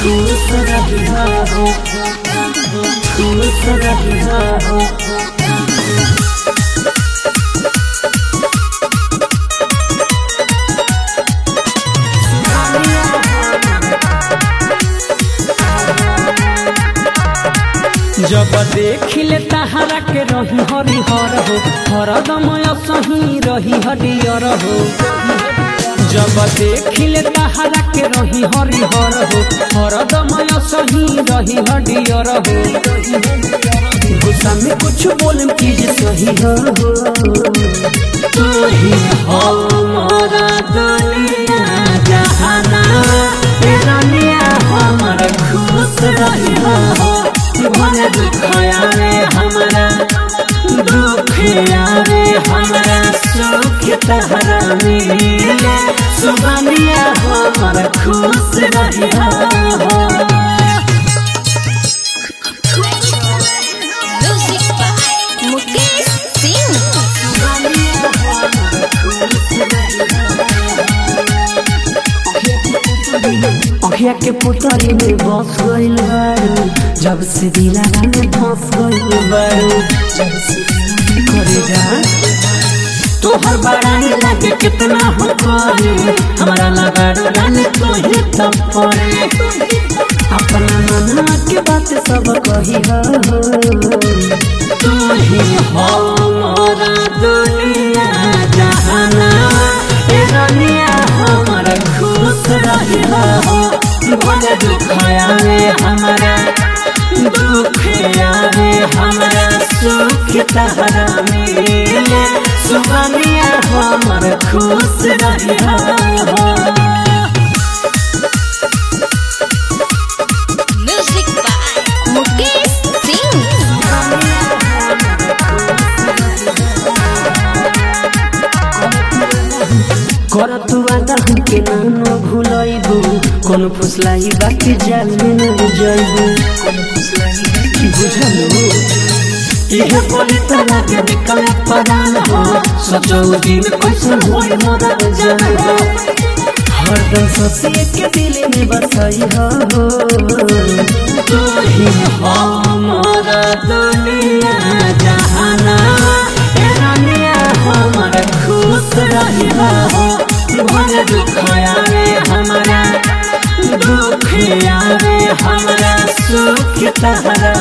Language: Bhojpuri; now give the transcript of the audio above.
खुश रहिहा हो खुश रहिहा हो जब देखिले तहारा के रही हरिहर हो हरदम सही रही हरियर हो जब देखिले तहारा के रही हरिहर हो हरदम सही रही हरियर हो गुस्सा में कुछ बोलम चीज सही हो तू ही हमारा दुनिया जहाना तेरा लिया हमारा खुश रही हो भले दुख आवे हमारा दुख आवे हमारा सुख तहरा मिले सुबनिया हमारा खुश रहिया हो Music by Mukesh Singh. अखिया के पुतरी में बस गइल बारू जब से दिलारा में फंस गइल बारू जब से करे जा तोहर बड़ाई लागे कितना हो करे हमारा लगाड़ो रानी तो ही तब पड़े अपना मना के बात सब कही हो तू ही हमारा दुनिया जहाना ए दुनिया हमारा खुश रहिला हो भले दुख आवे हमारा दुख आवे हमारा सुख तहरा मिले सुबनिया हमारा खुश रहिला हो Music by Mukesh Singh. कर तू आदा हमके नानो भूलैबू कोनो फुसलाई बाकी जाल में न जाइबू बुझलू इहे बोली तना के निकल परान हो सोचो दिन कैसन होई मोरा जान हो हरदम सोचिए के दिल में बसाई हो तू ही हमारा दुनिया जहाना ए दुनिया हमारा खुश रहिला हो भले दुख आवे हमारा दुख आवे हमारा सुख तहरा